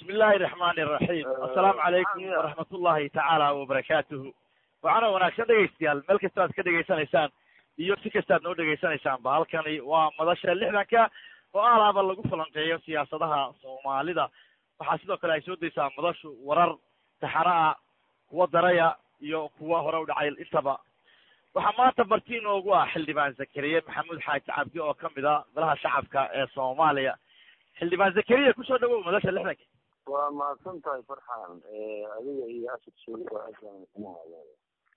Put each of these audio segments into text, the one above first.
bismi illaahi raxmaani iraxiim assalaamu calaykum waraxmat ullahi tacaala wabarakaatuhu waxaana wanaagsan dhegaystayaal meel kasta aad ka dhegaysanaysaan iyo si kastaad noo dhegaysanaysaanba halkani waa madasha lixdanka oo alaaba lagu falanqeeyo siyaasadaha soomaalida waxaa sidoo kale ay soo daysaa madashu warar taxana ah kuwa daraya iyo kuwa hore u dhacay intaba waxaa maanta marti inoogu ah xildhibaan zakariya maxamuud xaaji cabdi oo kamid a golaha shacabka ee soomaaliya xildhibaan zakariya kusoo dhawow madasha lixdanka waa mahadsan tahay farxan adiga iyo asad suuli waa aadaan kuma hadlaya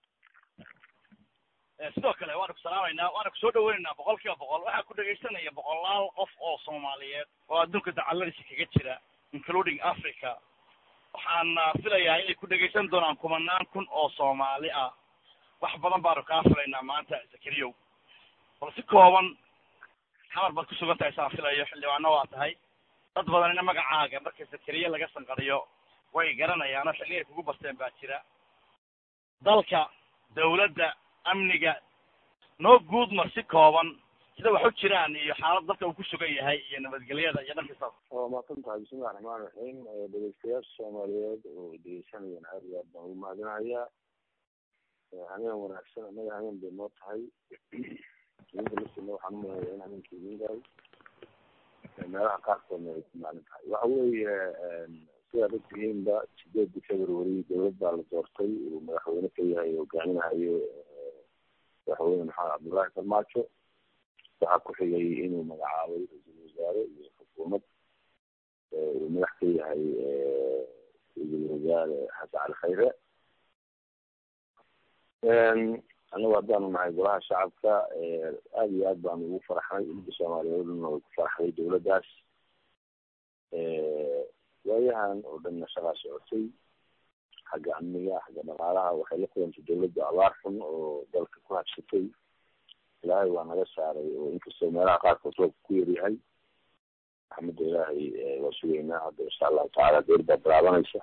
sidoo kale waanu ku salaamaynaa waana kusoo dhaweynaynaa boqol kiiba boqol waxaa ku dhegaysanaya boqolaal qof oo soomaaliyeed oo adduunka dacaladiisa kaga jira including africa waxaana filayaa inay ku dhegaysan doonaan kumanaan kun oo soomaali ah wax badan baanu kaa filaynaa maanta zakariyow bal si kooban xamar baad kusugan tahay saan filayo xildhibaano waa tahay dad badanina magacaaga marka zakariya laga sanqadiyo way garanayaano xilligay kugu barteen baa jira dalka dawladda amniga noo guud mar si kooban sida wax u jiraan iyo xaalad dalka uu ku sugan yahay iyo nabadgelyada iyo dhankiisa waa mahadsan tahay bismillahi raxmaan raxiim dhegeystayaasha soomaaliyeed oo dhegeysanayaan aad iyo aad baan ugu mahadinayaa habeen wanaagsan annaga habeen bay noo tahay idinka laftiina waxaan umaleeyaa in habeenka idin gaay meelaha qaarkoodna ay ku maalin tahay waxa weeye sidaad ogtihiinba sideedii february dowlad baa la doortay uu madaxweyne ka yahay hogaaminahayo madaxweyne maxamed cabdullaahi farmaajo waxaa ku xigay inuu magacaabay ra-iisul wasaare iyo xukuumad uu madax ka yahay ra-iisul wasaare xasan cali khayre anagu haddaanu nahay golaha shacabka aada iyo aad baanu ugu faraxnay umada soomaaliyeedna way ku faraxday dowladdaas waayahan oo dhanna shaqaa socotay xagga amniga xagga dhaqaalaha waxay la kulantay dowladda abaar xun oo dalka ku habsatay ilaahay waa naga saaray oo inkastoo meelaha qaarkood roobka ku yaryahay raxmadda ilaahay waa sugeynaa hadda insha allahu tacaala dowr baa bilaabanaysa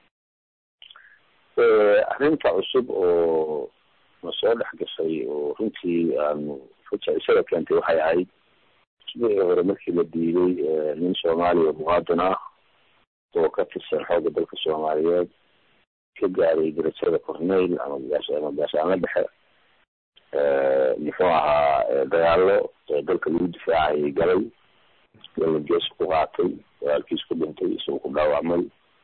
arrinta cusub oo na soo dhex gashay oo runtii aanu fajacisada keentay waxay ahayd usbuucii hore markii la diiday nin soomaaliya muwaadin ah oo ka tirsan xoogga dalka soomaaliyeed ka gaaray darajada corneyl ama ama gaashaanla dhexe muxuu ahaa dagaalo dalka lagu difaacayay galay gala gees ku qaatay walaalkiis ku dhintay isagoo ku dhaawacmay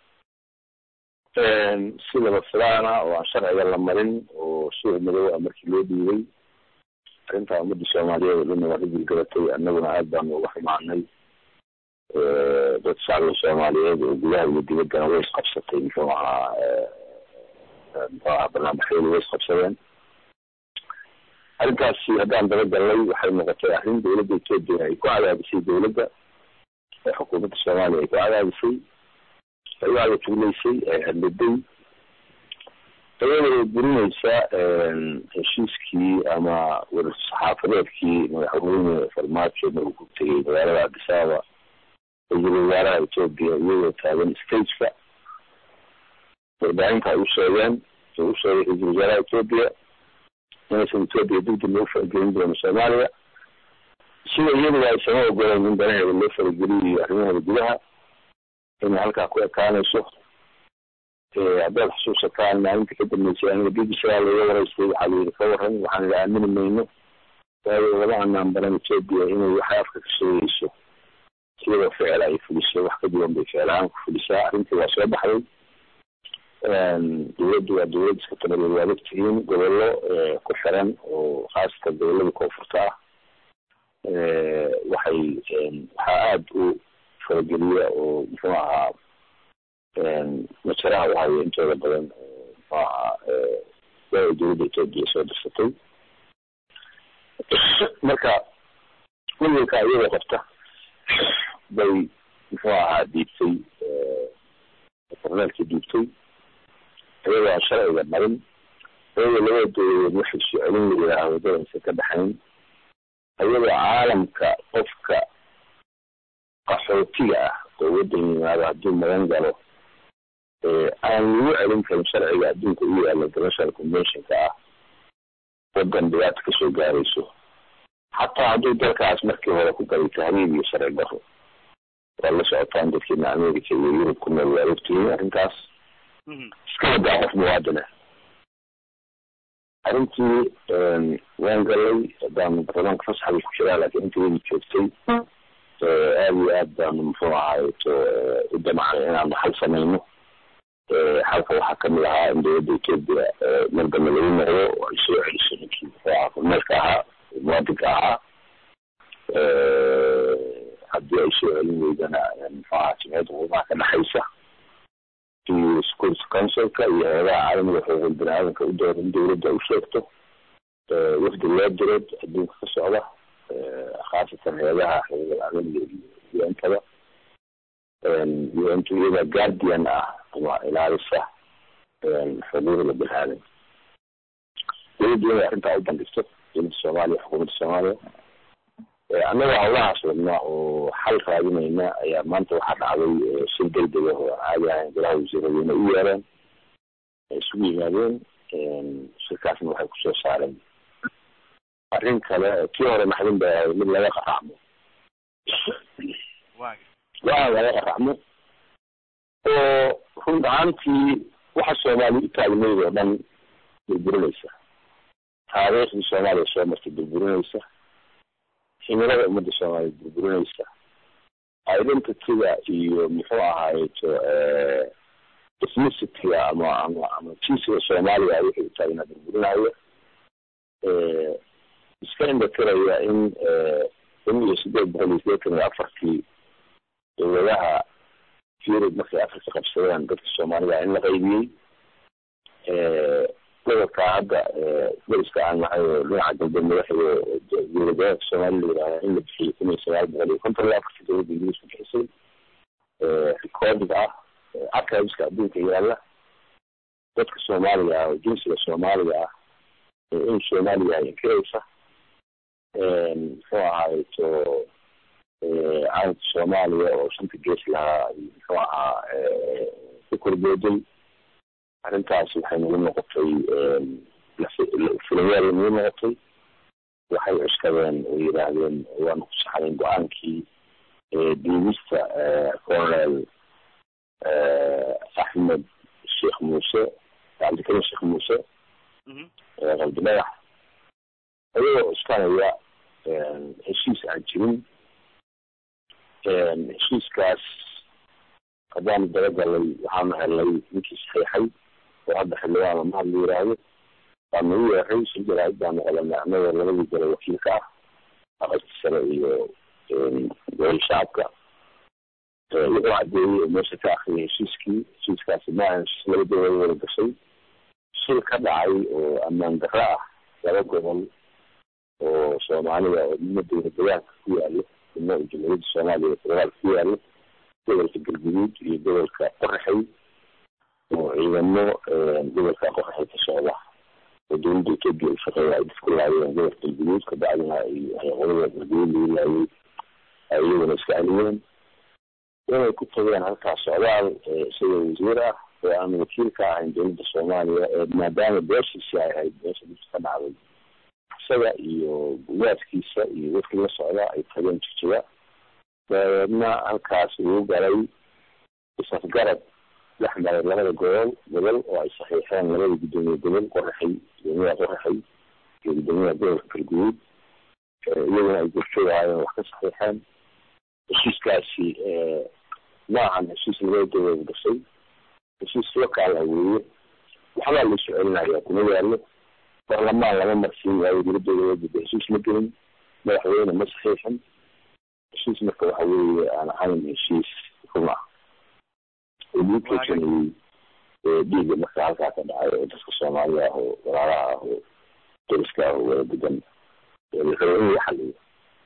si laba filaana oo aan sharciga la marin oo suuc madow ah markii loo dhiibay arrintaa ummadda soomaaliyeed oo dhanna waa ka gilgalatay annaguna aad baanu uga xumaanay dad shacbiga soomaaliyeed oo gudaha iyo dibaddana way isqabsatay muxuu ahaa muxuu ahaa barnaamijyadu way isqabsadeen arrintaasi haddaan daba galnay waxay noqotay arrin dowladda etoobiya ay ku cadaadisay dowladda ee xukuumadda soomaaliya ay ku cadaadisay ayaa la tuulaysay ee hadladay iyadoo burinaysa heshiiskii ama warsaxaafadeedkii madaxweyne farmaajo maruu ku tegay magaalada cabdisaaba ra-iisul wasaaraha etoobiya iyagoo taagan stageka warbaahinta ay u sheegeen u u sheegay ra-iisul wasaaraha etoobiya inaysan etoobiya dugdi loo faragelin doono soomaaliya sida iyaduba aysama ogoleen in danaheeda loo farageliyo arrimaheeda gudaha inay halkaa ku ekaanayso haddaad xusuusataan maalinta ka dambeysay aniga b b c aa laga waraystay waxaa la yidhi ka waran waxaan idhi aamini mayno waayo lama anaan baran etoobiya inay waxay afka ka sheegayso iyadoo ficil ay fuliso wax ka duwan bay ficil ahaan ku fulisaa arrintii waa soo baxday dowladdu waa dowlad iska talabeed waad ogtihiin gobollo ku xiran oo khaasatan gobollada koonfurta ah waxay waxaa aada u farageliya oo muxuu ahaa majaraha u haya intooda badan muxuu ahaa waa dowladda etoobiya soo dirsatay marka welwelka iyadoo qabta bay muxuu ahaa dhiibtay korneelkii dhiibtay iyadoo aan sharciga marin iyadoo labada dowladeed waxay soo celin la yidhaaha waddadansa ka dhexayn iyadoo caalamka qofka qaxootiga ah oo waddan yimaado hadduu magan galo aan lagu celin karin sharciga adduunka u yaalla international conventionka ah waddan dhibaata kasoo gaarayso xataa hadduu dalkaas markii hore ku galay tahriib iyo sharci daro waa la socotaan dadkeena america iyo yurub ku nool waa ogtihiin arrintaas iska wadaa qof muwaadin ah arrintii waan galay haddaan baarlamaanka fasaxda ku jiraa laakiin intaydi joogtay aada iyo aad baanu muxuu ahaayeto u damacnay inaanu xal samayno xalka waxaa kamid ahaa in dowladda etoobiya mar dambe lagu noqdo oo ay soo celiso ninkii muxuu ahaa kormeerka ahaa muwaadinka ahaa haddii ay soo celin weydana muxuu ahaa jimciyadda qurumaha ka dhexaysa iyo security councilka iyo hay-adaha caalamiga xuquuqul bini aadamka u dooda in dowladda u sheegto wafdi loo diro adduunka ka socda khaasatan hay-adaha xuquuqul caalamiga iyo intaba iyo intu iyada guardian ah ama ilaalisa xuquuqda bini aadam dowladda inay arrintaa u bandhigto dowladda soomaaliya xukuumadda soomaaliya annaga hawlahaas wadna oo xal raadinayna ayaa maanta waxaa dhacday si degdeg ah oo caadi ahayn golaha wasiiradeyna u yeereen ay isugu yimaadeen shirkaasna waxay kusoo saareen arrin kale kii hore maxdin bay ahayd mid laga qaracmo waa laga qaracmo oo run ahaantii waxa soomaaliya u taagnayd oo dhan burburinaysa taariikhdii soomaaliya soo martay burburinaysa himilada ummadda soomaaliya burburinaysa identityga iyo muxuu ahaayeto ethnicity-ga ama ama ama jinsiga soomaaliya wixii utaagna burburinaya iska indhatiraya in kun iyo sideed boqol iyo sideetan iyo afartii dowladaha yurub markay afrika qabsadeen dadka soomaalida in la qaybiyey gobolka hadda dariska aan nahay oo dhinaca dambe madaxda dowladaha soomaalida la yihahda in la bixiyey kun iyo sagaal boqol iyo konton iyo afartii dowladda ingiriiska bixisay recorded ah archiveska adduunka yaalla dadka soomaaliga ah oo jinsiga soomaaliga ah in soomaaliya ay inkiraysa muxuu ahaayeto calanka soomaaliya oo shanta gees lahaa muxuu ahaa ku korbooday arrintaas waxay nagu noqotay filinyaal nagu noqotay waxay cuskadeen oo yidhaahdeen waanu ku saxnayn go-aankii diidista colonel axmed sheekh muuse cabdikarim sheekh muuse qalbi dhagax ayagoo cuskanaya heshiis aan jirin heshiiskaas haddaanu dabagalay waxaanu helnay ninkii saxiixay oo hadda xildhibaan lamaad la yiraahdo waanu u yeeray sil jaraa'id baanu qabanay annagoo labadii gole wakiilka ah aqalka sare iyo gole shacabka wuxuu cadeeyey oo meesha ka akriyay heshiiskii heshiiskaasi maahan heshiis laba dowlad wada gashay shil ka dhacay oo ammaan darro ah laba gobol oo soomaalida oo midna dowla dagaalka ku yaalo midna jamhuuriyadda soomaaliya federaalka ku yaalo gobolka galguduud iyo gobolka qoraxay oo ciidamo gobolka qoraxay ka socda oo dowladda etoobiya u shaqeeya ay dadku laayeen gobolka galguduud kabacdina ay qolada galguduud lagu laayay ay iyaguna iska celiyeen inay ku tageen halkaas socdaal isagoo wasiir ah oo aan wakiil ka ahayn dowladda soomaaliya maadaama beeshiisi ay ahayd beesha dhibta ka dhacday isaga iyo gugaadkiisa iyo dadkii la socda ay tageen jijiga dabeedna halkaas uu galay isafgarad dhex maray labada gobol gobol oo ay saxiixeen labada guddoomiye gobol qoraxay guddoomiyaha qoraxay iyo guddoomiyaha gobolka galguduud iyaguna ay gurjoogaayeen wax ka saxiixeen heshiiskaasi ma ahan heshiis labada dowlad gashay heshiis lokaal ah weeye waxbaa laisu celinaya kuma yaallo barlamaan lama marsiin waayo dowladooda wajida heshiis ma gelin madaxweyne ma saxiixin heshiis marka waxa weeye aan ahayn heshiis run ah oo lagu keysanayey dhiiga marka halkaa ka dhacay oo dadka soomaaliya ah oo walaalaha ah oo dariska ah oo wada degan la rabo in la xaliyo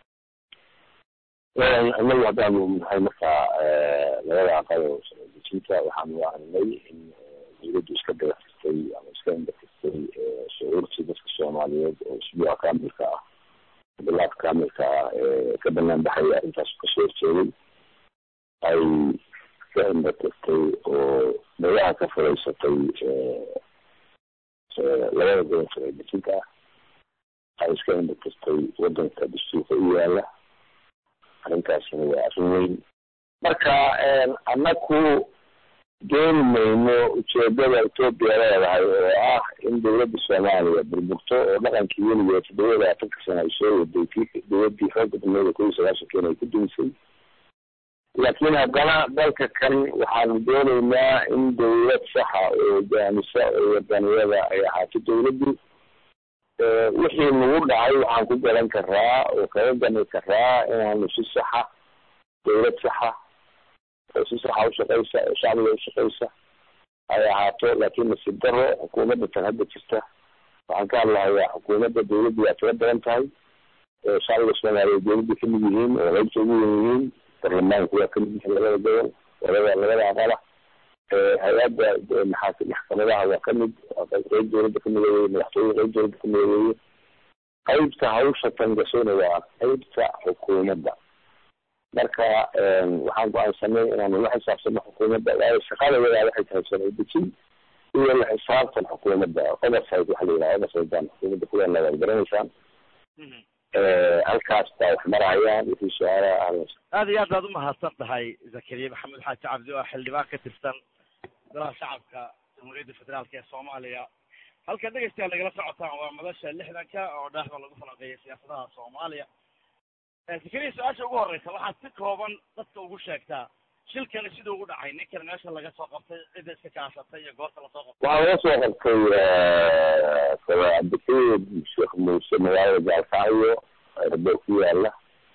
annagu haddaanu nahay marka labada aqal oo dejinta waxaanu aragnay in dowladdu iska dagatirtay ama iska indhatirtay shucuurtii dadka soomaaliyeed oo isbuuca kaamilka ah bilaad kaamilka ah ee ka banaan baxaya arrintaas kasoo horjeeday ay ka indhatirtay oo dagaha ka furaysatay labada gobolka ee dejinta ah ay iska indhatirtay wadanka dastuurka u yaala arrintaasina waa arrin weyn marka annaku dooni mayno ujeedada etoobiya leedahay oo ah in dawladda soomaaliya burburto oo dhaqankii weligeed toddoba iyo labaatanka sana ay soo waday kii dawladdii xooga badneeda kow iyo sagaashankeena ay ku dumisay laakiin haddana dalka kan waxaanu dooneynaa in dawlad saxa oo hogaamisa oo wadaniyada ay ahaato dawladdu wixii nagu dhacay waxaan ku garan karaa oo kaga gani karaa inaanu si saxa dawlad saxa oo si saxa ushaqeysa oo shacbiga ushaqeysa ay ahaato laakiin nasiib daro xukuumadda tan hadda jirta waxaan ka hadlahayaa xukuumadda dawladdu waa tiro badan tahay shacbiga soomaaliyeed dawladda kamid yihiin oo qaybta ugu wen yihiin baarlamaanku waa kamid yihiin labada gobol labada labada aqala hay-adda maxaa maxkamadaha waa kamid qeyb dawladda kamid weeye madaxtooye qeyb dawladda kamid weeye qeybta hawsha tangasona waa qeybta xukuumadda marka waxaan go-aansanay inaanu la xisaabtano xukuumadda waayo shaqadayadaa waxay tahay sharci dejin iyo la xisaabtan xukuumadda oversight waxa la yidhaha oversight baan xukuumadda kuleena waad garanaysaan halkaas baa wax marayaan wixii su-aalaha ahlas aad iyo aad baad umahadsan tahay zakariya maxamed xaaji cabdi oo xildhibaan ka tirsan golaha shacabka jamhuuriyadda federaalk ee soomaaliya halka dhegeystayaal nagala socotaan waa madasha lixdanka oo dhaaxda lagu falanqeeya siyaasadaha soomaaliya zakariya su-aasha ugu horeysa waxaad si kooban dadka ugu sheegtaa shilkani siduu ugu dhacay ninkan meesha laga soo qabtay cidda iska kaashatay iyo goorta lasoo qabtay waxaa laga soo qabtay cabdikayd sheekh muuse magaalada gaalkacyo rabo ku yaala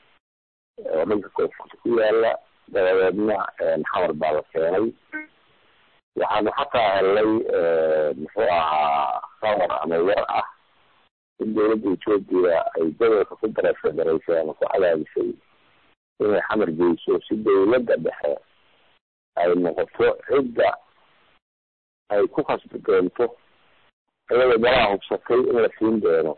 oo dhanka koonfurta ku yaala dabadeedna xamar baa la keenay waxaanu xataa helnay muxuu ahaa khabar ama war ah in dawladda etoobiya ay gobolka ku darefederaysay ama ku cadaadisay inay xamar geyso si dawladda dhexe ay noqoto cidda ay ku khasbi doonto iyada galaa hubsatay in la siin doono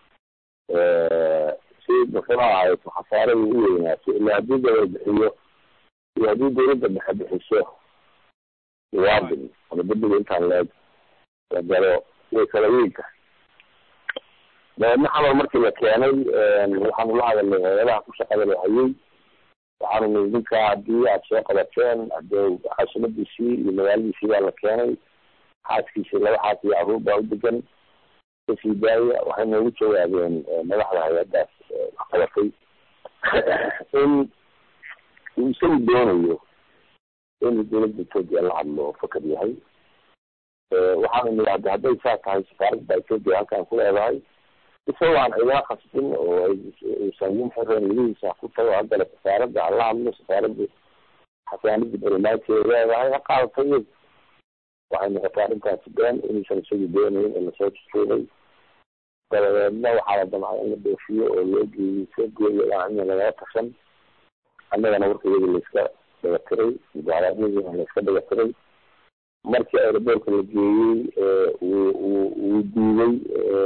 si muxuu ahay khasaarada u weynaato ila haddii gobol bixiyo iyo haddii dawladda dhexe bixiso muwaadin ama dembiga intaan leeg la galo way kala weyn tahay dabeedna xamar markii la keenay waxaanu la hadalnay hay-adaha ku shaqada la hayay waxaanu nii ninkaa haddii aada soo qabateen hadee caasimadiisii iyo magaaladiisii baa la keenay xaaskiisii laba xaas iyo carruur baa u degan kasii daaya waxay noogu jawaabeen madaxda hay-addaas qabatay in uu isagu doonayo in dawladda etoobiya la hadlo fakar yahay waxaanu nii hadda hadday saa tahay safaaradda etoobiya halkaan ku leedahay isagoo aan ciidana khasbin oo aysan xireen welihiisa ku tago haddana safaaradda hala hadlo safaaradda xasaanadii barlamaankeeda leedahay ha qaadato iyadu waxay noqotay arrintaasi been inuusan isagu doonayn oo lasoo jujuubay dabadeedna waxaa la damcay in la dhoofiyo oo loo geeyey soo geeyo in lagala tashan annagana warka iyada layska dhagatiray mudaaraadadiina layska dhagatiray markii aeroboortka la geeyey uu uu uu diiday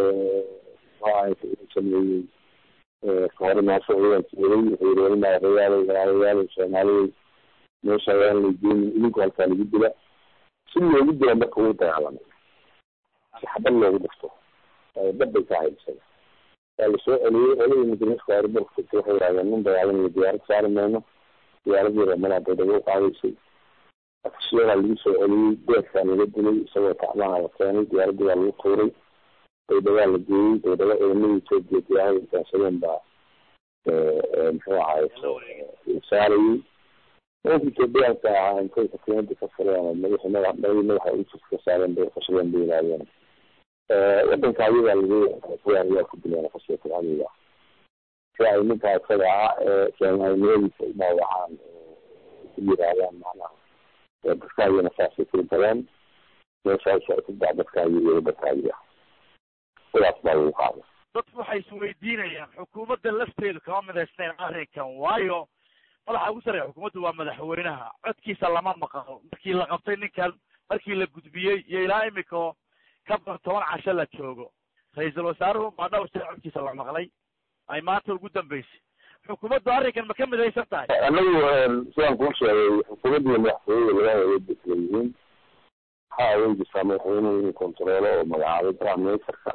sameeyey kahore maasho ciidankeeday wuxuu yiri welimaa rayaalay walaalayaal soomaaliyay meesha ayaan laygeeni idinku halkaa lagu dila si loogu dila marka wuu dagaalamay si xabad loogu dhifto dab bay ka ahayd isaga waa lasoo celiyey oladii mudaniska aeroboortka tagtay waxay yidhahdeen nin dagaalamayo diyaarad saari mayno diyaaradii reemana baydhabo u qaadaysay afisyadaa lagu soo celiyey beedkaa laga dilay isagoo tacmaha la keenay diyaaradii waa lagu tuuray baydhawaa la geeyey baydhabo ciidamada etoobiya diyaarada gaansadeen baa muxuu ahaay saarayey nimanka etoobiyaanka ahaa intay katiinada ka fureen madaxi madax madaxa usus ka saareen bay qashadeen bay yidhahdeen wadanka ayagaa lagu kuwaaniyaa ku dileen qasiyata adiga si ay ninkaa isaga ah ee soomaalinimadiisa umaawacaan ku yidhaahdaan macnaha dadkaagina saasay kula galeen meeshaas ay ku daa dadkaagi iyo dadkaagi ah sidaas baa lagu qaaday dadku waxay isweydiinayaan xukuumadda lafteedu kama midaysnayn arrinkan waayo madaxa ugu sarreeya xukuumaddu waa madaxweynaha codkiisa lama maqlo markii la qabtay ninkan markii la gudbiyey iyo ilaa imika ka badan toban casho la joogo ra-iisul wasaaruhu baa dhowr sir codkiisa la maqlay ay maanta ugu dambeysay xukuumaddu arrinkan ma ka midaysan tahay anagu sidaan kuu sheegay xukuumadda iyo madaxtooyada labada awood bay kala yihiin waxaa awoodaysaa madaxweynuhu inuu kontaroolo oo magacaabay prime ministerka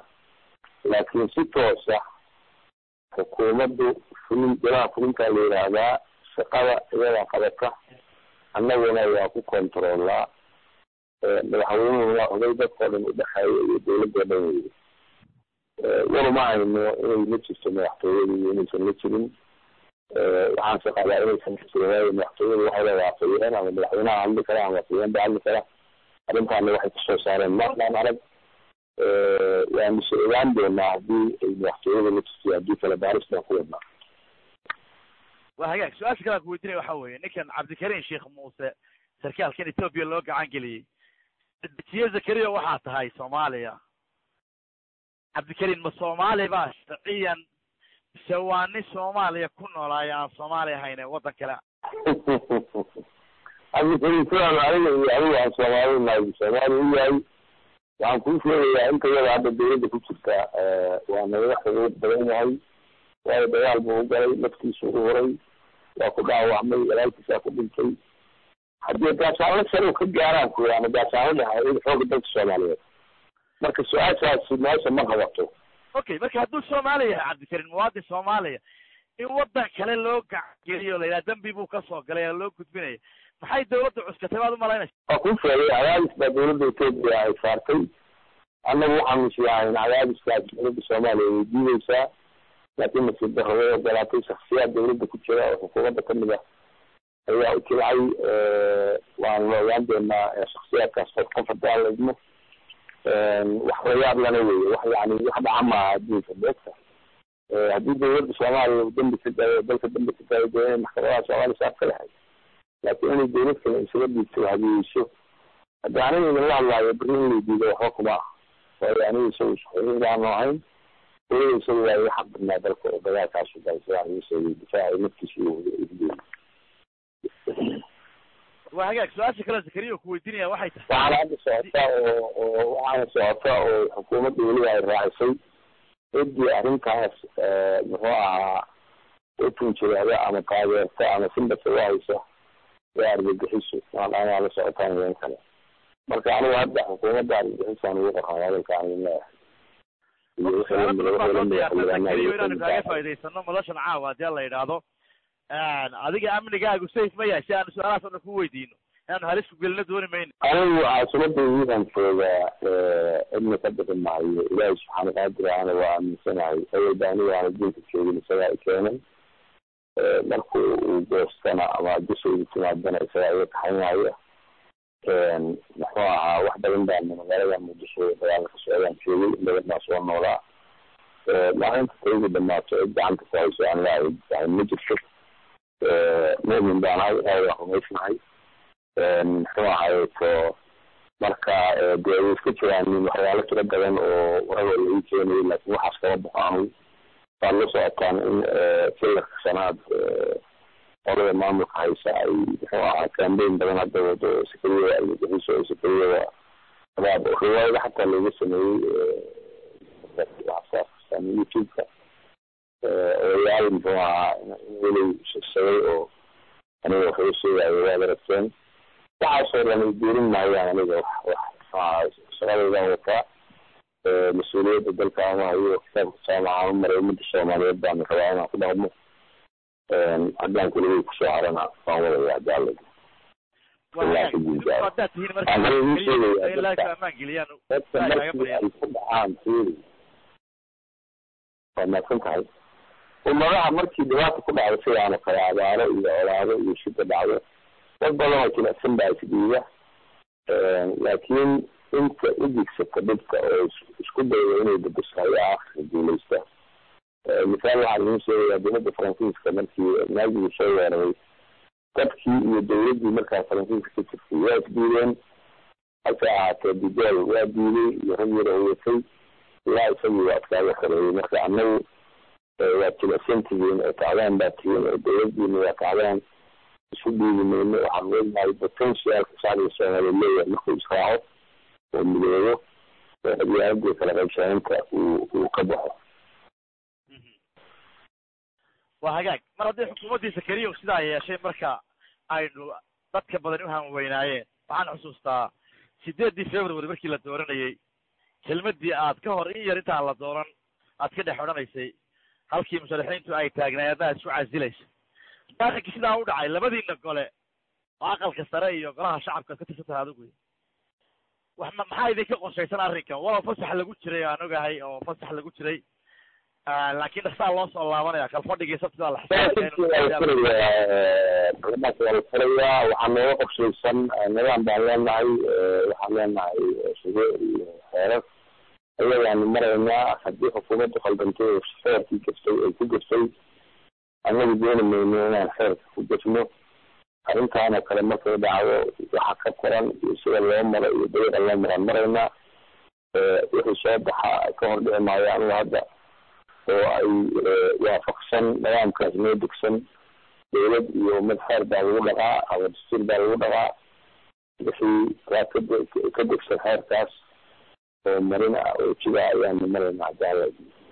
laakiin si toosa xukuumaddu fulin golaha fulintaa la yidhaahdaa shaqada iyadaa qabata annaguna waa ku controolaa madaxweynuhu waa oday dadkao dhan udhexeeya iyo dawladoo dhan weyda waruma hayno inay la jirto madaxtooyada iyo inaysan la jirin waxaanse qabaa inaysan la jirin waayo madaxtooyada waxay leedahay afhayeen ama madaxweynaha hadli kara ama afhayeen ba hadli kara arrintaana waxay kasoo saareen marnaan arag waanu se ogaan doonaa haddii ay madaxtooyada la jirto haddii kale baaris baan ku wadnaa waa hagaag su-aasha kale aan kuweydiinaya waxa weeye ninkan cabdikariim sheekh muuse sarkaalkan etoobiya loo gacan geliyey dejiye zakariya waxaa tahay soomaaliya cabdikariim ma soomaali ba sharciyan mise waa nin soomaaliya ku noolaayo aan soomaali ahayne waddan kale cabdikariim sidaan aniga iyo adiga aan soomaali nahay soomaali u yahay waxaan kuu sheegayaa inta yada hadda dawladda ku jirta waa nagaga xuquuq badan yahay waayo dagaal buu u galay naftiisu u huray waa ku dhaawacmay walaalkiisaa ku dhintay haddii gaasaanla sare ka gaaraan ku ama gaasaanla dhaha xooga dalka soomaaliyeed marka su-aashaasi meesha ma qabato okay marka hadduu soomaaliya yahay cabdikariim muwaadin soomaaliya in waddan kale loo gacangeliyo la yidhaha dambi buu kasoo galay oo loo gudbinaya maxay dawladda cuskatay baad umalaynaysa waa kuu sheegay cadaadis baa dawladda etoobiya ay saartay annagu waxaanu isyahayn cadaadiskaas dawladda soomaaliya way diideysaa laakiin nasiib darro way ogolaatay shaksiyaad dawladda ku jira oo xukuumadda kamid ah ayaa u jilcay waanu la ogaan doonaa shaksiyaadkaas qof qof haddii aan la idmo wax layaab lana weeye wax yani wax dhaca maaha adduunka beegta haddii dawladda soomaaliya dambi ka daayo dalka dambi ka daayo dee inay maxkamadaha soomaaliya saaf ka lahayd laakiin inay dawlad kale isaga dhiibto hadiyeyso haddi aniga idinla hadlaayo beri in lay diido waxba kuma ah waayo aniga isagu isxurin baanu ahayn weliba isagu waa iga xaq badnaa dalka oo dagaalkaasu galay sidaan igu sheegay difaaca naftiisa iyo waa hagaag su-aasha kale zakariya ku weydiinaya waxay tahay waxaana hadda socota oo oo waxaana socota oo xukuumadda weliba ay raacisay ciddii arrintaas muxuu ahaa u tunjiraada ama taageerta ama simbasa u haysa waa argagixiso maadaama la socotaan idan kale marka anigu hadda xukuumadda argagixisaan ugu qornay hadalka aan idin leeyahay inaanu kaaga faa'idaysano madashan caawa haddii la yidhaahdo adiga amnigaagu safe ma yahay si aanu su-aalahaas o dhan ku weydiino inaanu halis ku gelino dooni mayno anigu caasimadaydiidan joogaa cidna ka bixi maayo ilaahay subxaana qaadir ana waa aaminsanahay awalba aniga aan adduunka joogin isagaa i keenay marku uu goostana ama dushayda timaadana isagaa iga kaxaynaya muxuu ahaa wax badan baana magaalada muqdisho dagaalka ka socdaan joogay in badan baan soo noolaa maalinta taygu dhamaato cid gacanta ku hayso aan laa difaacin ma jirto mumin baan ahay ilaahay waan rumaysnahay muxuu ahaye to marka dee way iska jiraan waxyaalo tiro badan oo warada la ii keenayay laakiin waxaas kama baxo anigu waad la socotaan in filarka sanaad qolada maamulka haysa ay muxuu ahaa cambain badan hadda wado sakariyada argagixiso oo sakariyada abaab riwaayada xataa looga sameeyey youtube-ka odayaal muxuu ahaa welay shegshagay oo aniga wax uu sheegayo waad aragteen waxaasoo dhan ay diirin maayaan aniga wax wax shaqadaydan wataa mas-uuliyadda dalka ama hayo kitaabka jaamaca u maray ummadda soomaaliyeed baan rabaa inaan ku dhaqmo haddaan kuligay kusoo harana waan wadaya hadii alla haddaad tihiin marka amaan geliyaan dadka markii ay ku dhacaan fiiri waa maadsan tahay ummadaha markii dhibaata ku dhacdo sidaana kale abaaro iyo olaado iyo shida dhacdo dad badan oo jilicsan baa isdhiiba laakiin inta u digsata dhibka oo isku dayda inay bedesho ayaa akhirka guuleysta misaal waxaan idin sheegayaa dowladda faransiiska markii naagigii soo weeraray dadkii iyo dowladdii markaa faransiiska ka jirtay waa isdiideen hase ahaatee digool waa diiday iyo rag yar oo watay ilaa isagii waa iskaaga xoreeyey marka annagu waa jilicsan tihiin oo tacdaan baa tihiin oo dowladdiina waa tacdaan isu dhiibi mayno waxaan weynahay potentialka shacbiga soomaaliya leeyahay markuu israaco oo midoobo oo qabyaaladii kala qaybsanaynta uu uu ka baxo waa hagaag mar haddii xukuumaddii sakariya sidaa yeeshay marka aynu dadka badan u hanweynaayeen waxaan xusuustaa sideeddii february markii la dooranayey kelmaddii aad ka hor in yar intaan la dooran aad ka dhex odhanaysay halkii musharaxiintu ay taagnaayeen adna isku casilaysa arrinkii sidaa u dhacay labadiina gole oo aqalka sare iyo golaha shacabka ka tirsan tahay adigu wax ma maxaa idinka qorshaysan arrinkan walow fasax lagu jiray aan ogahay oo fasax lagu jiray laakiin dhaksaa loo soo laabanaya kalfadhigii sabtida la baarlamaanka waa la furayaa waxaa nooga qorshaysan nidaam baan leenahay waxaan leenahay shuruuc iyo xeerar ayagaanu maraynaa haddii xukuumaddu khaldantay oo xeerkii gaftay ay ku gaftay annagu dooni mayno inaan xeerka ku gafno arrintaan oo kale markay dhacdo waxa ka qoran iyo sida loo maro iyo dariiqa loo maraan maraynaa wixii soo baxa ka hor dhici maayo anigu hadda oo ay waafaqsan nidaamkaas noo degsan dawlad iyo mid xeer baa lagu dhaqaa ama dastuur baa lagu dhaqaa wixii waa kade ka degsan xeerkaas oo marin ah oo jida ayaanu maraynaa jaala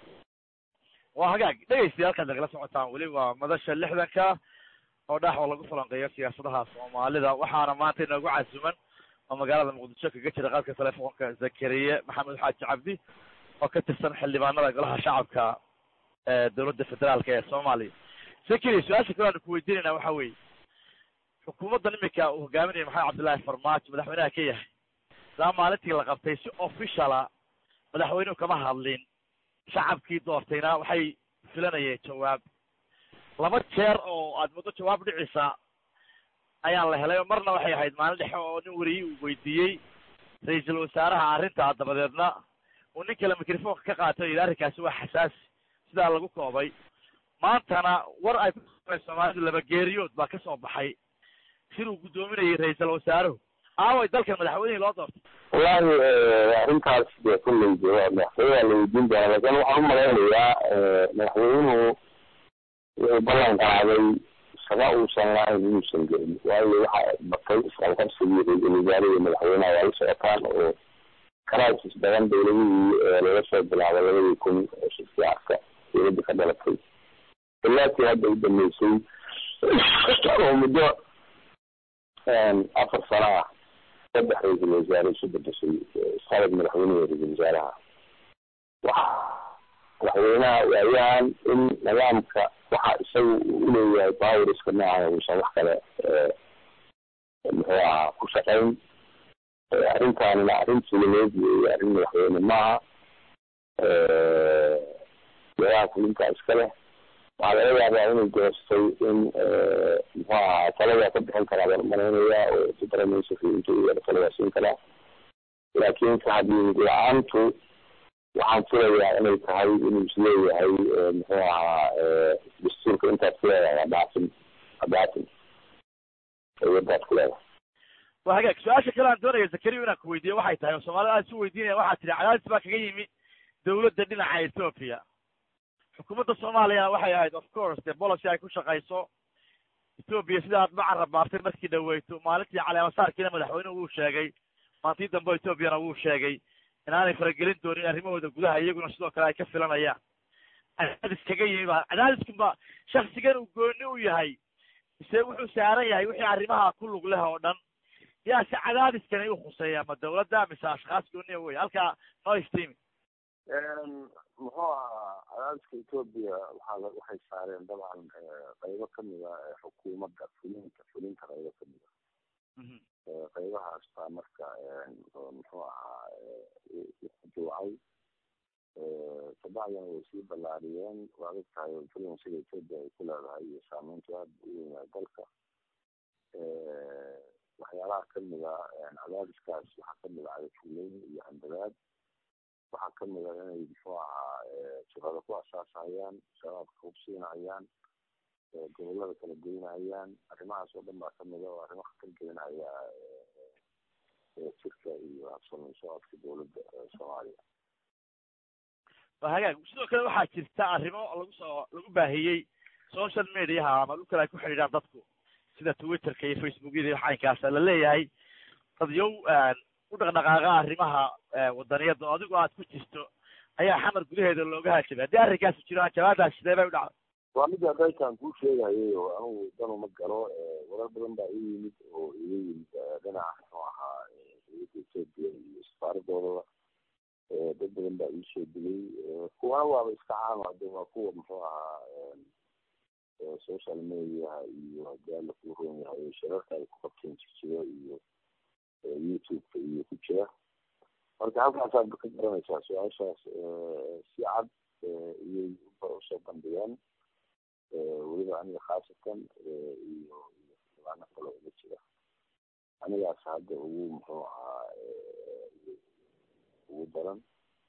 waa hagaag dhegeystayaal halkaad nagala socotaan weli waa madasha lixdanka oo dhax oo lagu falanqeeyo siyaasadaha soomaalida waxaana maanta inoogu casuman oo magaalada muqdisho kaga jira qaadka telefoonka zakariye maxamed xaaji cabdi oo ka tirsan xildhibaanada golaha shacabka ee dowladda federaalka ee soomaaliya zakariye su-aasha kale aanu ku weydiinayna waxa weeye xukuumaddan imika uu hogaaminayo maxamed cabdullaahi farmaajo madaxweynaha ka yahay saa maalintii la qabtay si officiala madaxweynuhu kama hadlin shacabkii doortayna waxay filanayeen jawaab laba jeer oo aad muddo jawaab dhicisa ayaa la helay oo marna waxay ahayd maalin dhexe oo nin wariyey uu weydiiyey ra-iisul wasaaraha arrintaa dabadeedna uu nin kale microfonka ka qaatay o yidhi arrinkaasi waa xasaasi sidaa lagu koobay maantana war ay ku soomaalidu laba geeriyood baa ka soo baxay sir uu guddoominayay ra-iisul wasaaruhu aaway dalkan madaxweynihii loo doortay wallahi arrintaas dee kulley de waa madaxweyne waa la weydiin doonaa laakiin waxaan u malaynayaa madaxweynuhu wuxuu ballan qaaday shaqo uusan lahayn inuusan gelin waayo waxa batay isqalqabsigii ra-iisul wasaare iyo madaxweynaha waa la socotaan oo crisis badan dowladihii laga soo bilaabo labadii kun shirkiyaarka dowladda ka dhalatay ilaatii hadda u dambeysay oo muddo afar sano ah saddex ra-iisul wasaare isu bedeshay isqalad madaxweyneha ra-iisul wasaaraha waxa madaxweynaha waayahan in nidaamka waxa isaga u leeyahay poweriska noocan uusan wax kale muxuu ahaa ku shaqayn arrintaanina arrin fulineed weeye arrin madaxweyne maaha golaha fulintaa iska leh waxaa laga yaabaa inay goostay in muxuu ahaa talada ka bixin karaa baan malaynayaa oo supremacyka intuu yara taladaa siin karaa laakiin kahadlid la-aantu waxaan filayaa inay tahay inuu isleeyahay muxuu ahaa dastuurka intaad ku leedahay adhaafin adhaafin awadaad ku leedahay waa hagaag su-aasha kale aan doonaya zakariya inaan ku weydiiyo waxay tahay oo soomaalida aad isu weydiinaya waxaa tiri cadaadis baa kaga yimi dawladda dhinaca ethoopia xukuumadda soomaaliyana waxay ahayd of course dee policy ay ku shaqayso ethoopia sida aad macan rabaartay markii dhaweyto maalintii caleemasaarkiina madaxweynuhu wuu sheegay maantii dambe ethoopiana wuu sheegay inaanay faragelin doonin arrimahooda gudaha iyaguna sidoo kale ay ka filanayaan cadaadis kaga yimi ba cadaadiskunba shaksigan uu gooni u yahay mise wuxuu saaran yahay wixii arrimaha ku lug leh oo dhan yaa si cadaadiskani u khuseeya ma dawladda mise ashkhaas gooniya wey halkaa noo iftiimi muxuu ahaa cadaadiska etoobiya waxaa waxay saareen dabcan qaybo kamid a xukuumadda fulinta fulinta qaybo kamid a qaybahaas baa marka muxuu ahaa ujuucay kabacdina way sii ballaariyeen waad og tahay influensiga etoobiya ay ku leedahay iyo saameyntu aada u weyn yahay dalka waxyaalaha kamid a cadaadiskaas waxaa kamid a cadafuleyn iyo handadaad waxaa kamid a inay muxuu ahaa shaqada ku asaasahayaan shabaabka hubsiinahayaan gobolada kala goynahayaan arrimahaas oo dhan baa kamid a oo arrimo khatar gelinaya jirka iyo habsami socodka dowladda soomaaliya waa hagaag sidoo kale waxaa jirta arrimo lagu soo lagu baahiyey social mediaha ama dhulkale ay ku xidhiidhaan dadku sida twitterka iyo facebookyada iyo xaynkaasa la leeyahay dadyow u dhaqdhaqaaqa arrimaha wadaniyadda oo adigu aad ku jirto ayaa xamar gudaheeda looga hajabay haddii arrinkaasi jiro jawaabdaas sidee bay u dhacday waa mid adaykaan kuu sheegayay oo anugu danu ma galo warar badan baa ii yimid oo iga yimid dhinaca muxuu ahaa dowladda etoobiya iyo safaaradoodaa dad badan baa iisoo dilay kuwana waaba iska caama hade waa kuwa muxuu ahaa social mediaha iyo haddii alla kuu roon yahay shirarka ay ku qabteen jirjiro iyo youtube-ka iyo ku jira marka halkaasaad ka garanaysaa su-aashaas si cad iyay usoo bandhigeen weliba aniga khaasatan iyo xildhibaano kale uga jira anigaas hadda ugu muxuu ahaa ugu daran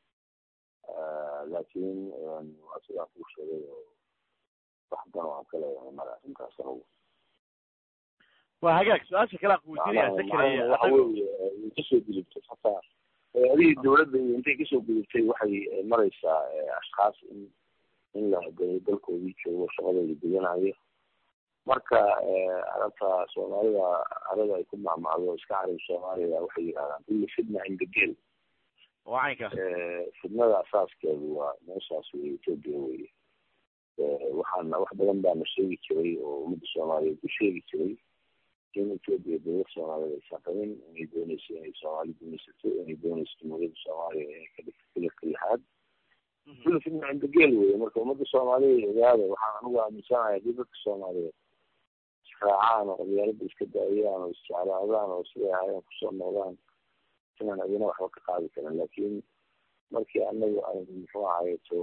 laakiin waa sidaan kuu sheegay oo wax dan oo aan ka leeyahay mara arrintaas anugu waa hagaag su-aasha kale aan kuweydiinaya zakariya waxa weeye kasoo gudubtay hataa adigii dawladda iyo intay kasoo gudubtay waxay maraysaa ashkaas in in la hagayo dalkoodii joogo shaqadooda gudanayo marka arabta soomaalida arada ay ku macmacdo iska carab soomaaliya waxay yidhahdaan kulli fidna cinda gel waa caynkaas fidnada asaaskeedu waa meeshaas wey etoobiya weye waxaana wax badan baana sheegi jiray oo ummadda soomaaliyeed ku sheegi jiray in etoobiya dowlad soomaaliyeed aysan qabin inay dooneyso inay soomaali gumaysato inay dooneyso jumhuuriyadda soomaaliya inay ka dhigto filarka lixaad kulli fidna cinda gel weye marka ummadda soomaaliyeed ogaada waxaan anigu aaminsanahay haddii dadka soomaaliyeed israacaan oo qabyaalada iska daayaan oo isjeclaadaan oo siday ahaayeen kusoo noqdaan inaan adina waxba ka qaadi karin laakiin markii anagu aynu muxuu ahayeto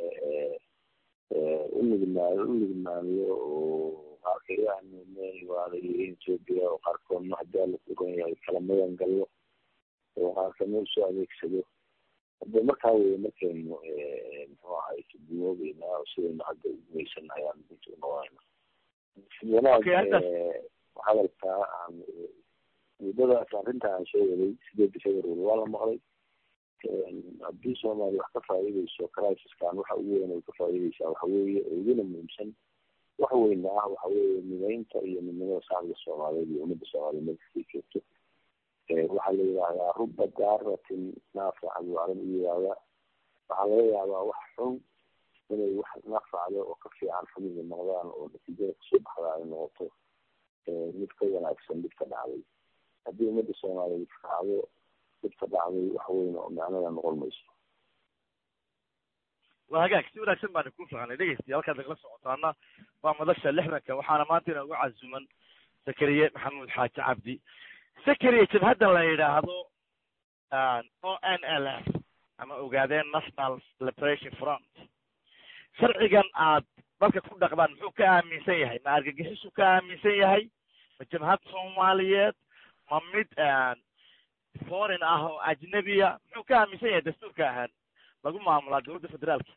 unugmaay unugmaaniyo oo qaarkayaanu waa la yiri etoobiya oo qaarkoodna haddii alla kuran yahay kala magan gallo oo qaarkoodna usoo adeegsado hadde markaa weye markaynu muxuu ahayeto dumoobeyna oo sidaynu hadda ugumaysan ayaan dinta unoqonayna wanaag hadalka aan muddadaas arrinta aan soo waday sideedda february waa la maqlay haddii soomaaliya wax ka faa'iideyso crisiskan waxa ugu weyn ay ka faa'iideysaa waxa weeye oo iguna muhiimsan wax weyna ah waxa weeye mideynta iyo midnimada shacabka soomaaliyeed iyo ummadda soomaaliyeed meelkastay joogto waxaa la yidhaahdaa ruba daaratin naafica buu carab u yidhaahdaa waxaa laga yaabaa wax xun inay wax nafacdo oo ka fiican xumida noqdaan oo natiijada kasoo baxda ay noqoto mid ka wanaagsan mid ka dhacday haddii ummadda soomaaliyeed raacdo mid ka dhacday wax weyn oo macnada noqon mayso waa hagaag si wanaagsan baana ku fahanay dhegeystiya halkaad nagala socotaana waa madasha lixdanka waxaana maanta inoogu casuman zakariye maxamuud xaaji cabdi zakariye jabhaddan la yidhaahdo o n l f ama ogaadeen national liberation front sharcigan aad dalka ku dhaqdaan muxuu ka aaminsan yahay ma argagixisuu ka aaminsan yahay ma jabhad soomaaliyeed ma mid foreign ah oo ajnebiya muxuu ka aaminsan yahay dastuurka ahaan lagu maamulaa dowladda federaalka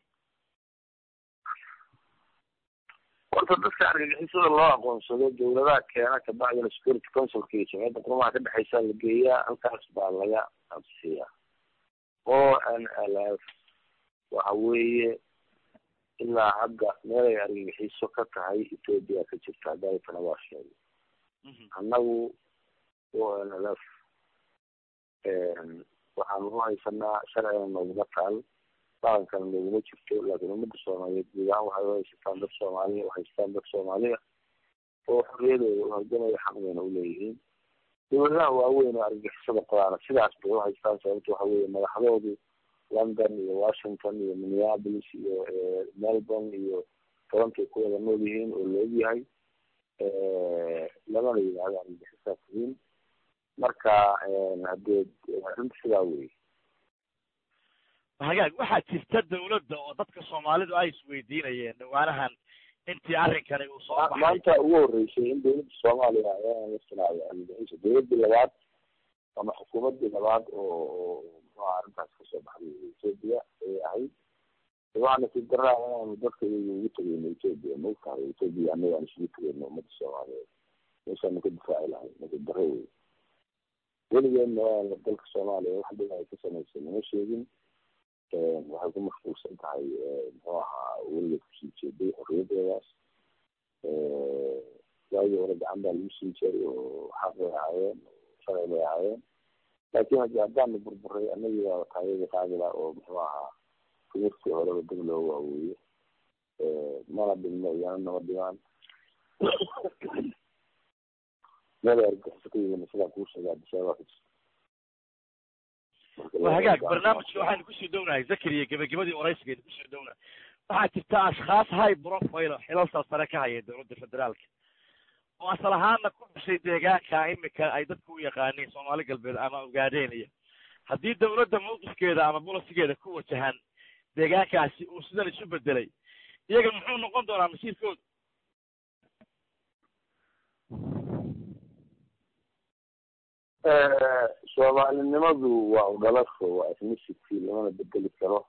horta dadka argagixisada loo aqoonsado dawladaha keena kabacdina security councilka iyo jamciyadda qurumaha ka dhexeysa la geeyaa halkaas baa laga absiyaa o n l f waxa weeye ilaa hadda meelay argagixiso ka tahay ethoopia ka jirta dalkana waa sheegay annagu o n l f waxaanu u haysanaa sharcina nooguma taal dhaqankana nooguma jirto laakiin ummadda soomaaliyeed guud ahaan waxay uhaysataan dad soomaaliya uhaystaan dad soomaaliya oo xorriyadooda uhalgamaya xaq bayna uleeyihiin dawladaha waaweyn oo argagixisada qodaana sidaas bay uhaystaan sababto waxa weeye madaxdoodu london iyo washington iyo minneapolis iyo melbourne iyo torontoay ku wada nool yihiin oo la ogyahay lamana yidhahdo argagixisaa tihiin marka hadee arrinta sidaa wey hagaag waxaa jirta dawladda oo dadka soomaalidu ay isweydiinayeen dhawaanahan intii arrinkani uu soo baxay maanta ugu horeysay in dawladda soomaaliya ayaan la sinaayo argagixisa dawladdii labaad ama xukuumaddii labaad oo muxuha arrintaas kasoo baxday ethoopia ayay ahayd waxaana si daraa inaanu dadka iyaga ugu tegeyno ethoopia maogtahay ethoopia annaga aan isugu tegeyno ummadda soomaaliyeed meeshaanu ka difaaci lahay nasi daro wey weligeedna waana dalka soomaaliya wax dhib ay ka samaysay nama sheegin waxay ku mashquulsan tahay muxuu ahaa weligeed kusii jeeday xorriyadeedaas waagii hore gacan baa lagu sii jeeray oo xaq bay ahaayeen sharci bay ahaayeen laakiin hadi haddaanu burburay anagii baa taayadii qaadila oo muxuu ahaa kumirtii horeba dib loo waaweeye mana dhilmo iyana nama dhimaan meel argaxiso ka yimid sidaa kuu sheega adisababa ka jirta waa hagaag barnaamijka waxaynu kusoo dhownahay zakariya gebagabadii waraysigaynu kusoo dhownahay waxaa jirta ashkhaas high profile xilalka sare ka haya dowladda federaalka oo asal ahaana ku dhashay deegaanka imika ay dadku u yaqaaniin soomaali galbeed ama ogaadeen iyo haddii dowladda mawqifkeeda ama bolisigeeda ku wajahan deegaankaasi uu sidan isu bedelay iyaga muxuu noqon doonaa masiirkooda soomaalinimadu waa udhalasho waa ethnicity lamana bedeli karo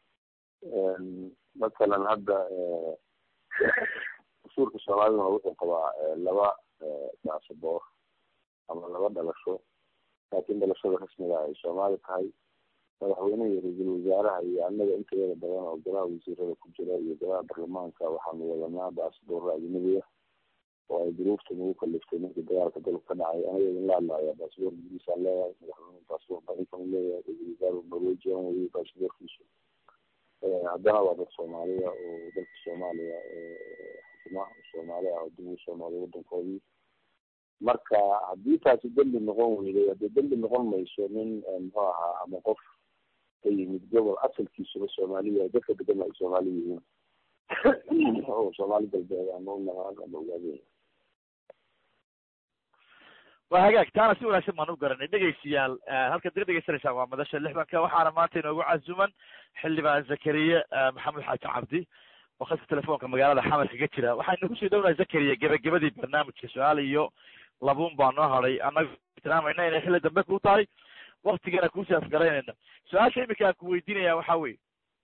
mathalan hadda dastuurka soomaaliduna wuxuu qabaa laba baasaboor ama laba dhalasho laakiin dhalashada rasmiga ay soomaali tahay madaxweynaha iyo ra-iisul wasaaraha iyo annaga intayada badan oo golaha wasiirada ku jira iyo golaha baarlamaanka waxaanu wadanaa baasaboorra ajnabiya oo ay duruufta nagu kaliftay markii dagaalka dalka ka dhacay anaga idin la hadlaya baasaboor ingiriisaan leeyahay madaxweyne baasaboor barikan leeyahay ra-isul wasaaru norwegian weye baasaboorkiisu haddana waa dad soomaaliya oo dalka soomaaliya xukuma soomaali ah oo dib ugu soo noolay wadankoodii marka haddii taasi dembi noqon weyday haddii dembi noqon mayso nin muxuu ahaa ama qof ka yimid gobol asalkiisuba soomaaliya dadka degan ay soomaali yihiin oo soomaali galbeed ama unaqaan ama ogaadeen waa hagaag taana si wanaagsan baan u garanay dhegeystayaal halkaad iga dhegeysanaysaan waa madasha lixdanka waxaana maanta inoogu casuman xildhibaan zakariye maxamed xaaji cabdi oo khadka telefoonka magaalada xamar kaga jira waxaynu kusii dhownahay zakariya gebagabadii barnaamijka su-aal iyo labuun baa noo hadhay annaga tilmaamayna inay xilli dambe ku tahay waktigana kuusii afgaraynayna su-aasha imika aan ku weydiinaya waxa weye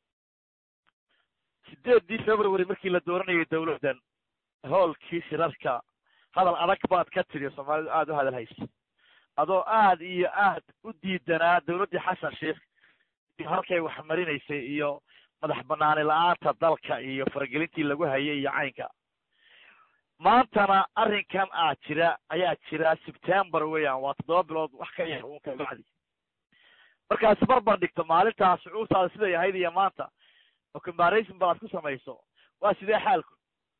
sideedii february markii la dooranayay dawladdan hoolkii shirarka hadal adag baad ka tiri soomaalidu aada u hadal haysa adoo aad iyo aad u diidanaa dawladdii xasan sheikh halkay wax marinaysay iyo madax banaani la-aanta dalka iyo faragelintii lagu hayay iyo caynka maantana arrinkan aa jira ayaa jira september weeyaan waa toddoba bilood wax ka yar uun ka bacdi markaas barbar dhigto maalintaas shucuurtaada siday ahayd iyo maanta oo comparison balaad ku samayso waa sidee xaalku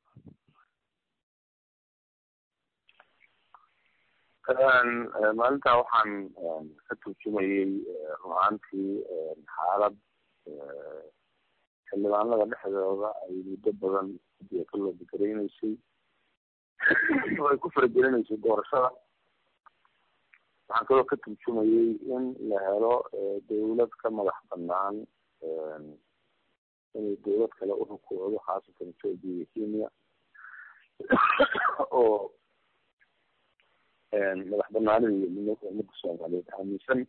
maalintaa waxaan ka turjumayey run-aantii xaalad xildhibaanada dhexdooda ay muddo badan gudiga ka loo bekereyneysay oo ay ku faragelinaysay doorashada waxaan kaloo ka turjumayey in la helo dawlad ka madax banaan inay dawlad kale urukuucdo khaasatan ethoopia iyo kenya oo madax banaanida iyo midnimada ummadda soomaaliyeed aaminsan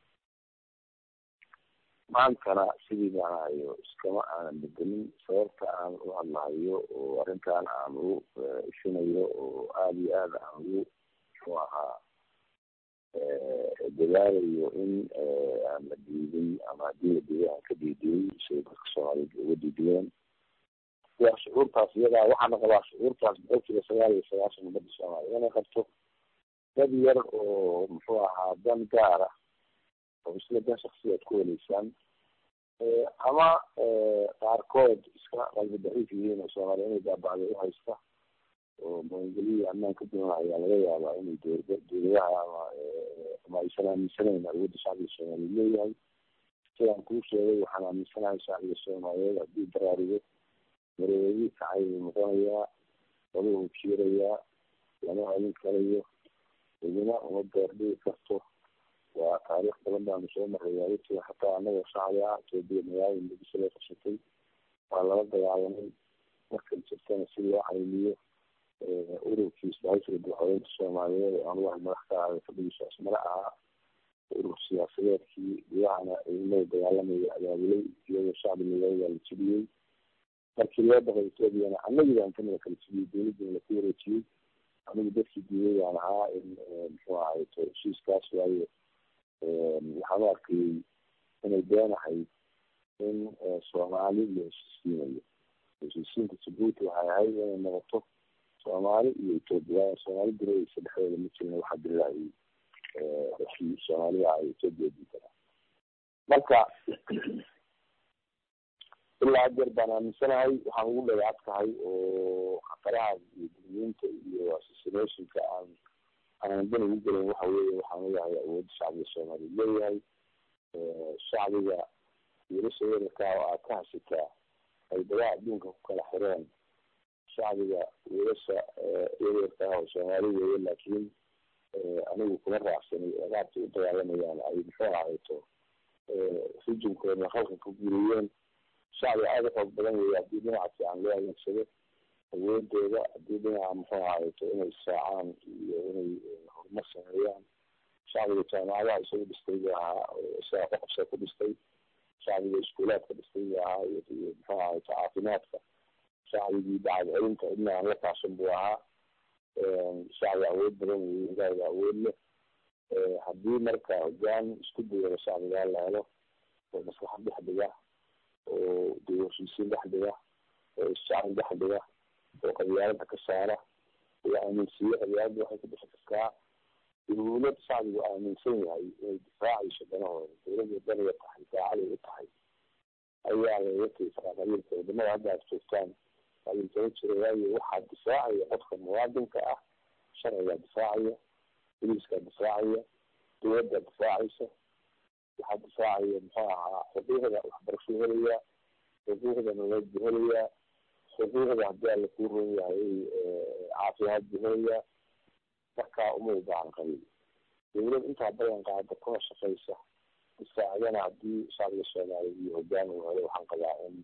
maantana sidii baan hayo iskama aanan bedelin sababta aan u hadlahayo oo arrintan aan u ishinayo oo aada iyo aada aan ugu muxuu ahaa dadaalayo in aan la diidin ama haddii la diiday aan ka diidiyey siday dadka soomaaliyeed uga diidiyeen waa shucuurtaas iyadaa waxaana qabaa shucuurtaas boqolkiiba sagaal iyo sagaashan ummadda soomaaliya inay qabto dad yar oo muxuu ahaa dan gaara oo isla dan shaksiyaad ku heleysaan ama qaarkood iska qalbi daciif yihiin oo soomaaliya inay baabacday u haysta oo maangeliya ammaan ka duwan ayaa laga yaabaa inay dowlada dowladaha ama ama aysan aaminsanayn awoodda shacbiga soomaaliyeed leeyahay sidaan kuu sheegay waxaan aaminsanahay shacbiga soomaaliyeed haddii baraarugo mareeradii kacay buu noqonayaa waduhu jiirayaa lama celin karayo idina uma beerdhigi karto waa taariikh badan baanu soo maray waadagtii hataa anagoo shacbi ah etoobiya magaalada muqdisho loo qabsatay waa lala dagaalamay markay jirtana si loo caymiyo ururkiisa haysiga madaxweynta soomaaliyeed oo anugu madax ka ahay fadhigiisa asmare ahaa urur siyaasadeedkii gudahana ciidamada dagaalamaya abaabulay iyadoo shacbiga looga la jibiyey markii loo baqay etoobiyana anagii baan kamida kala jibiyey dowladdiina laku wareejiyey anigu dadkii diiday baan ahaa in muxuu ahay heshiiskaas waayo waxaan u arkayey inay beenahayd in soomaali la heshiisiinayo heshiisiinta jabuuti waxay ahayd inay noqoto soomaali iyo etoobiya waayo soomaali diraysa dhexdooda ma jirin waxaa dirilahayay heshii soomaalida ay etoobiya diidana marka ilaa hadeer baan aaminsanahay waxaan ugu dhagaadkahay oo khataraha iyo gudniinta iyo assassinationka aan aanan dan ugu gelin waxa weeye waxaan ogahay awoodda shacbiga soomaaliyeed leeyahay shacbiga wiilasha weerarkaa oo aad ka hasitaa ay dagaha adduunka ku kala xireen shacbiga wiilasha yaryarka ah oo soomaali weeye laakiin anigu kuma raacsanay qaabkay u dagaalamayaan ay muxuu ahayto rijinkoodna halka ku guriyeen shacbi aada u xoog badan weeye haddii dhinaca fiican loo adeegsado awoodooda haddii dhinaca muxuu ahayto inay israacaan iyo inay horumar sameeyaan shacbiga jaamacadaha isagu dhistay buu ahaa isagaa ku qabsa ku dhistay shacbiga iskuulaadka dhistay buu ahaa iyo muxuu ahayto caafimaadka shacbigii dacad celinta cidna aan la kaashan buu ahaa shacbi awood badan weeye ilaahiga awood leh haddii marka hogaan isku dayada shacbigaa la helo oo maslaxad dhex dhiga oo dee heshiisiin dhex dhiga oo isjacel dhex dhiga oo qabyaalada ka saara oo aaminsiiye qabyaalada waxay ku dhixi kartaa dawlad shacbigu aaminsan yahay inay difaacayso danahooda dawladda daniga tahay daacaday u tahay ayaa lagaga tegi karaa qabiilka wadamada hadda aad joogtaan qabiilkama jira waayo waxaa difaacaya qofka muwaadinka ah sharcigaa difaacaya boliiskaa difaacaya dawladdaa difaacaysa waxaa difaacaya muxuu ahaa xuquuqda waxbarashuu helayaa xuquuqda nololeed buu helayaa xuquuqda haddii alla kuu ron yahay caafimaad buu helayaa markaa uma u baahan qabiil dawlad intaa badan qaada kuna shaqaysa difaacdana haddii shacbiga soomaaliya iyo hogaan uu helo waxaan qabaa in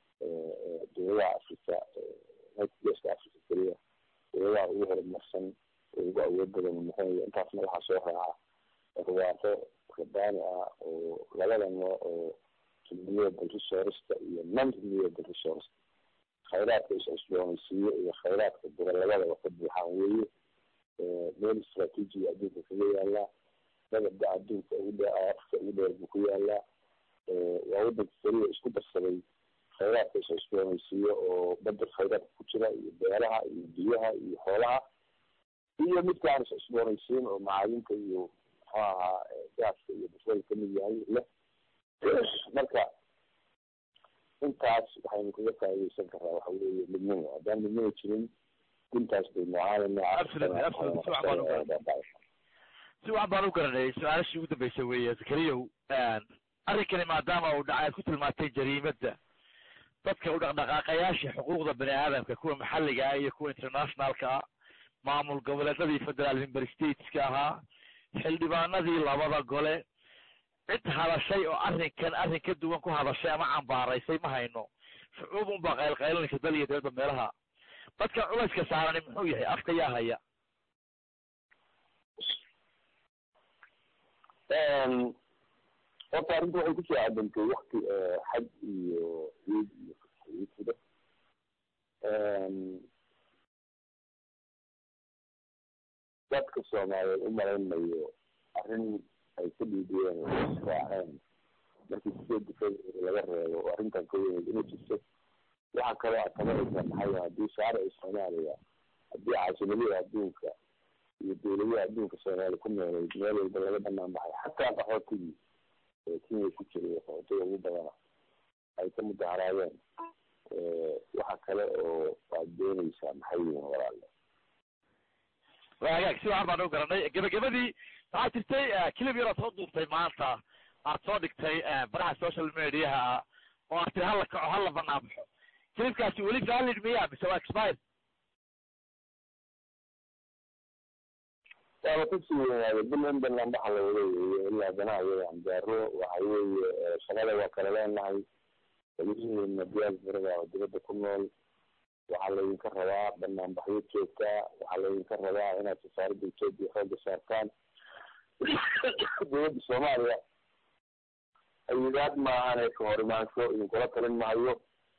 dawladaha africa geeska africa keliya dawladaha ugu horumarsan oo ugu awood badan noqonaya intaasna waxaa soo raaca barwaaqo rabbaani ah oo labada nooc oo renewable resourceka iyo non renewable resourceka khayraadka is-cusboonaysiiyo iyo khayraadka bura labadaba ka buuxaan weeye meel istraatiijiga adduunka kaga yaalaa dabada adduunka ugu dhe afka ugu dheer buu ku yaalaa waa wadanka keliya isku darsaday khayraadka is-cusboonaysiiyo oo badda khayraadka ku jira iyo beeraha iyo biyaha iyo xoolaha iyo midkaan is-cusboonaysiin oo macaadinta iyo muxuu ahaa gaaska iyo basbada kamid yahay leh marka intaas waxaynu kaga faaideysan karaa waxa weeye midnimo haddaan midnimo jirin guntaas bay si wax baan u garanayay su-aalashii ugu dambeysay weeye zakariyow arrinkani maadaama uu dhacay aad ku tilmaantay jariimada dadka u dhaqdhaqaaqayaasha xuquuqda bani aadamka kuwa maxalliga ah iyo kuwa internationalka ah maamul goboleedadii federal member stateska ahaa xildhibaanadii labada gole cid hadashay oo arrinkan arrin ka duwan ku hadashay ama cambaaraysay ma hayno shucuub unbaa qaylqaylanaysa dal iyo dawladda meelaha dadka culayska saarani muxuu yahay afka yaa haya horta arrinta waxay kusoo cadantay wakti xaj iyo ciid iyo fida dadka soomaaliyeed u malaynayo arrin ay ka dhiidiyeen oo israaceen markii sideed february laga reebo oo arrintan ka weyneyd inay jirto waxaa kaloo aad tabanaysaa maxay haddii shaarici soomaaliya haddii caasimadihii adduunka iyo dawladaha adduunka soomaaliya ku noolayd meel walba laga banaan baxay xataa qaxootigii kenya ku jiray qaxootiga ugu badana ay ka mudaharaadeen waxa kale oo aad doonaysaa maxay yihiin walaalle waa hagaag si waxan baan u garanay gebagabadii waxaa jirtay clip yar ood soo duubtay maanta aad soo dhigtay baraha social mediaha oo aad tiri hala kaco hala banaan baxo clipkaasi weli valid miya mise waa expired waaba kasii weynaaday bilan banaan baxa la wada weeye ilaa danaha iyada anjaaro waxa weeye shaqada waa kala leenahay welihiina diyaasbarada oo dibadda ku nool waxaa laydinka rabaa banaanbaxyo joogtaa waxaa laydinka rabaa inaad safaaradda etoobiya xooga saartaan dowladda soomaaliya ayidaad maahan ka hor imaansho idinkula talin maayo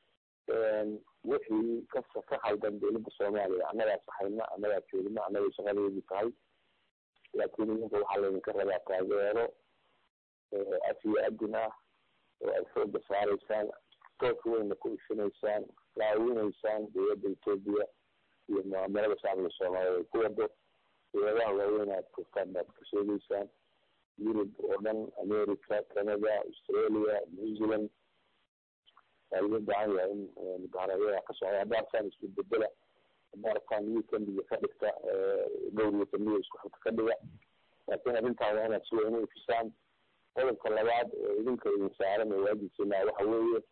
wixii ka ka khaldan dowladda soomaaliya annagaa saxayna annagaa joogna annagay shaqadeedii tahay laakiin idinka waxaa laydinka rabaa taageero af iyo adin ah oo aad xooga saaraysaan tooska weyna ku ishinaysaan caawinaysaan dowladda etoobiya iyo mucaamalada shacbiga soomaaliyeed ay ku wado dowladaha waaweyn aad joogtaan baad ka sheegeysaan yurub oo dhan america canada australia new zealand waa laga baahan yahay in mudaharaadyada ka socda hadda arkaan isku bedela hadda arkaan weekendiga ka dhigta dhowr weekendiga isku xigta ka dhiga laakiin arrintaan waa inaad si weyn u ifisaan qodobka labaad oo idinka idin saaran oo waajibkiina waxa weeye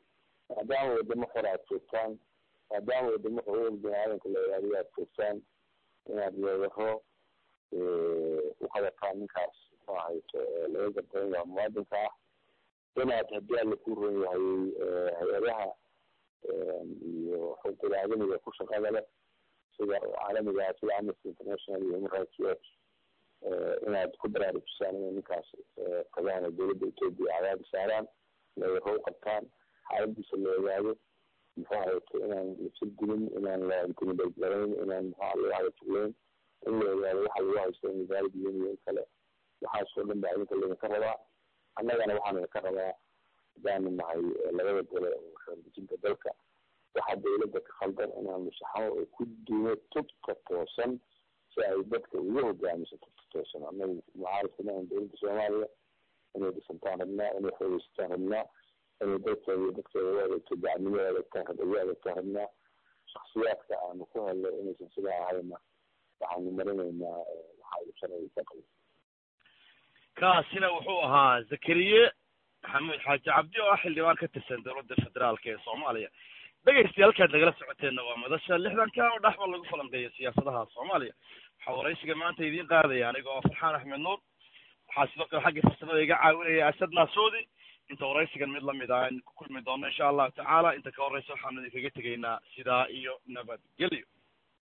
maadaama wadamo xor aad joogtaan maadaama wadamo xuquuq bini-aadanka la ilaaliyo aad joogtaan inaad weeraro u qabataan ninkaas muxuu ahayto laga gardaran yaha muwaadinka ah inaad haddii alla ku ron yahay hay-adaha iyo xuquuqul aadamiga ku shaqada leh sida caalamiga sida amnesty international iyo human rights watch inaad ku baraarujisaan inay ninkaas tagaan oo dowladda etoobiya cadaadi saaraan weeraro u qabtaan xaaladiisa la ogaado muxuu ahayto inaan lasir dilin inaan la intimidate garayn inaan muxua lagu hadajugleyn in la ogaado waxa lagu haysto in wasaaradda yihiin iyo in kale waxaas oo dhan baa idinka laydinka rabaa annagana waxaan idinka rabaa hadaanu nahay labada gole oo xeerdejinta dalka waxaa dawladda ka khaldan inaanu saxno oo ku duuno tubka toosan si ay dadka ugu hogaamiso tubka toosan annagu mucaaradkana aan dowladda soomaaliya inay dhisantaan rabnaa inay xoogeysataan rabnaa inay dalkeeda iyo dadkeeda u adeegto dacnimo u adeegtaan ugu adeegtaan rabnaa shaksiyaadka aanu ku helno inaysan sidaa ahayna waxaanu marinaynaa waxa uu sharciga ka qabo kaasina wuxuu ahaa zakariye maxamuud xaaji cabdi oo ah xildhibaan ka tirsan dowladda federaalka ee soomaaliya dhegaystayaal halkaad nagala socoteenna waa madasha lixdanka oo dhexba lagu falanqeeyo siyaasadaha soomaaliya waxaa waraysiga maanta idiin qaadaya aniga oo farxaan axmed nuur waxaa sidoo kale xaggii farsamada iga caawinaya asad naasuudi inta waraysigan mid lamid ah aynu ku kulmi doono insha allahu tacaala inta ka horeysa waxaanu idinkaga tegaynaa sidaa iyo nabadgelyo